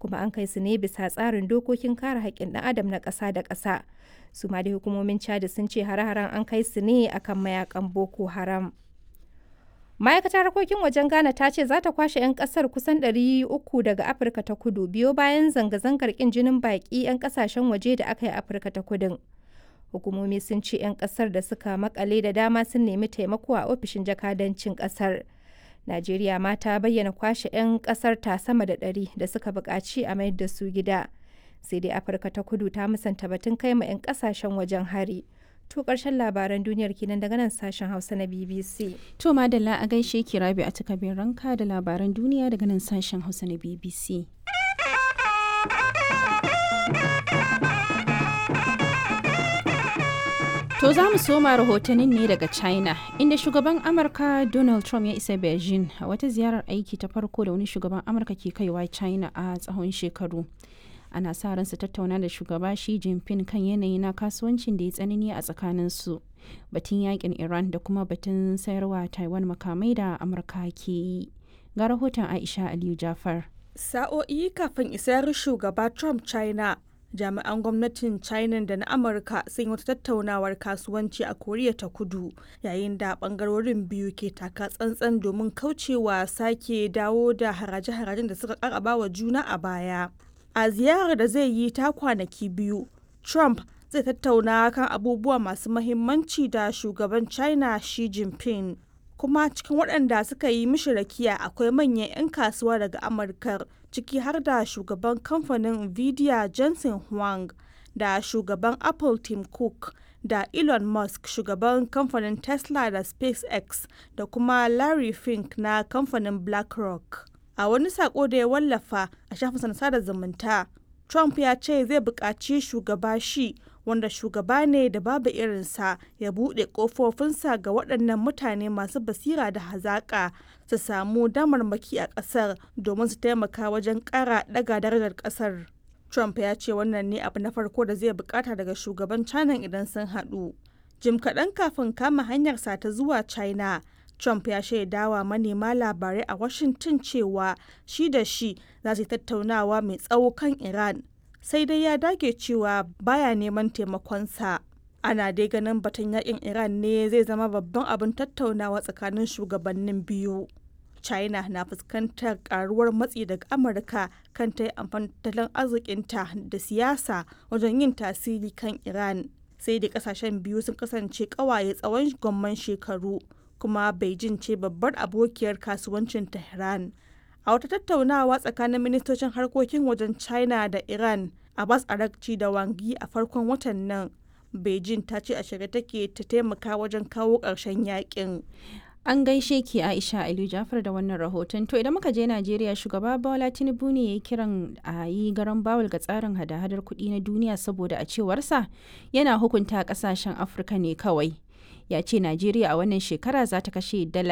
kuma an kai su ne bisa tsarin dokokin kare haƙƙin ɗan adam na ƙasa da ƙasa su ma dai hukumomin chad sun ce hare-haren an kai su ne akan mayakan boko haram ma'aikatar harkokin wajen ghana ta ce za ta kwashe 'yan kasar kusan 300 daga afirka ta kudu biyo bayan zanga-zangar kin jinin baki 'yan kasashen waje da aka yi afirka ta kudin hukumomi sun ce 'yan kasar da suka makale da dama sun nemi taimako a ofishin jakadancin kasar najeriya ma ta bayyana kwashe 'yan kasar ta sama da 100 da suka buƙaci a mayar da su gida sai dai afirka ta kudu ta musanta batun kai ma 'yan kasashen wajen hari To ƙarshen labaran duniyar kenan daga nan sashen Hausa na BBC. To madalla a gaishe ki rabi a takabin ranka da labaran duniya daga nan sashen Hausa na BBC. To za mu soma rahotannin ne daga China, inda shugaban Amurka Donald Trump ya isa Beijing a wata ziyarar aiki ta farko da wani shugaban Amurka ke kaiwa China a tsawon shekaru. ana sa ran su tattauna da shugaba Xi Jinping kan yanayi na kasuwancin da ya tsanani a tsakanin su batun yakin Iran da kuma batun sayarwa Taiwan makamai da Amurka ke yi. Ga rahoton Aisha Aliyu Jafar. Sa'o'i kafin isar shugaba Trump China, jami'an gwamnatin China da na Amurka sun yi wata tattaunawar kasuwanci a Koriya ta Kudu, yayin da bangarorin biyu ke taka tsantsan domin kaucewa sake dawo da haraje-harajen da suka karaba wa juna a baya. a ziyarar da zai yi ta kwanaki biyu trump zai tattauna kan abubuwa masu mahimmanci da shugaban china xi jinping kuma cikin waɗanda suka yi mishi rakiya akwai manyan 'yan kasuwa daga amurka ciki har da shugaban kamfanin nvidia jensen huang da shugaban apple tim cook da elon musk shugaban kamfanin tesla da spacex da kuma larry fink na kamfanin blackrock a wani sako da ya wallafa a shafin sada zumunta trump ya ce zai buƙaci shugaba shi wanda shugaba ne da babu irinsa ya buɗe ƙofofinsa ga waɗannan mutane masu basira da hazaƙa su samu damarmaki a ƙasar domin su taimaka wajen ƙara ɗaga darajar ƙasar trump ya ce wannan ne abu na farko da zai buƙata daga shugaban china idan sun haɗu jim kaɗan kafin kama hanyarsa ta zuwa china Trump ya shaidawa manema labarai a Washington cewa shi da shi za su yi tattaunawa mai tsawo kan Iran, sai dai ya dage cewa baya neman taimakonsa. Ana dai ganin batun yakin Iran ne zai zama babban abin tattaunawa tsakanin shugabannin biyu. China na fuskantar karuwar matsi daga Amurka kan ta yi amfani tattalin arzikinta da siyasa wajen yin tasiri kan Iran. Sai dai kasashen biyu sun kasance kawaye tsawon gwamman shekaru. kuma Beijing ce babbar abokiyar kasuwancin Tehran. A wata tattaunawa tsakanin ministocin harkokin wajen China da Iran, Abbas Arakci da Wangi a farkon watan nan, Beijing ta ce a shirye take ta taimaka wajen kawo ƙarshen yakin. An gaishe ki Aisha Aliyu Jafar da wannan rahoton. To idan muka je Najeriya shugaba Bola Tinubu ne ya yi kiran a yi garan bawul ga tsarin hada-hadar kuɗi na duniya saboda a cewarsa yana hukunta ƙasashen Afirka ne kawai. ya ce Najeriya a wannan shekara za ta kashe dala